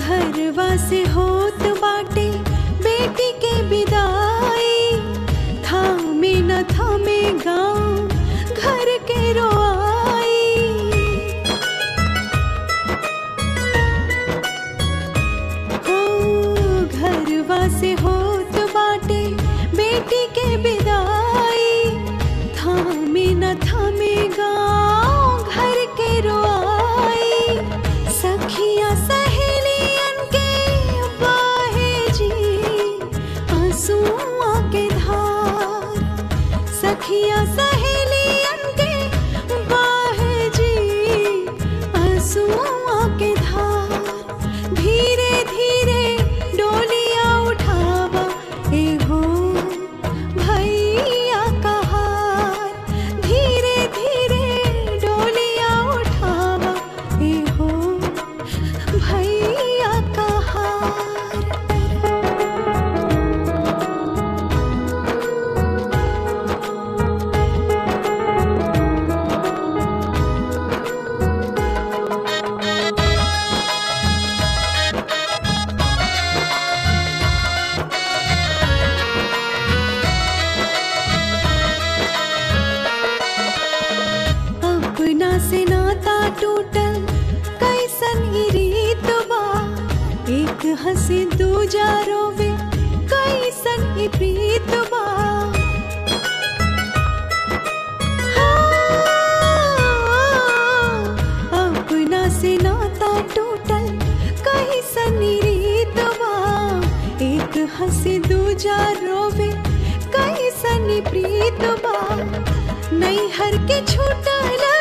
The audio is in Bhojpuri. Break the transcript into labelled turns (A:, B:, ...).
A: घरवा से होत बाटे बेटी के विदाई थामे न थामे गाँव घर के रोआई हो घरवा से होत बाटे बेटी के विदाई थामे न थामे गाँव घर के रोआई सखिया सहेलियन के बाहे जी आंसुआ के धार सखिया सहेलियन के बाहे जी आंसुआ के धार धीरे धीरे डोलिया उठावा ए हो भैया का हार धीरे धीरे डोलिया उठावा ए हो भैया का हार अपना से नाता टूटल कैसन ई रीत बा एक हंसी दूजा रोवे कैसन ई प्रीत बा हाँ, अपना से नाता टूटल कैसन ई रीत बा एक हंसी दूजा रोवे कैसन ई प्रीत बा नैहर के छूटल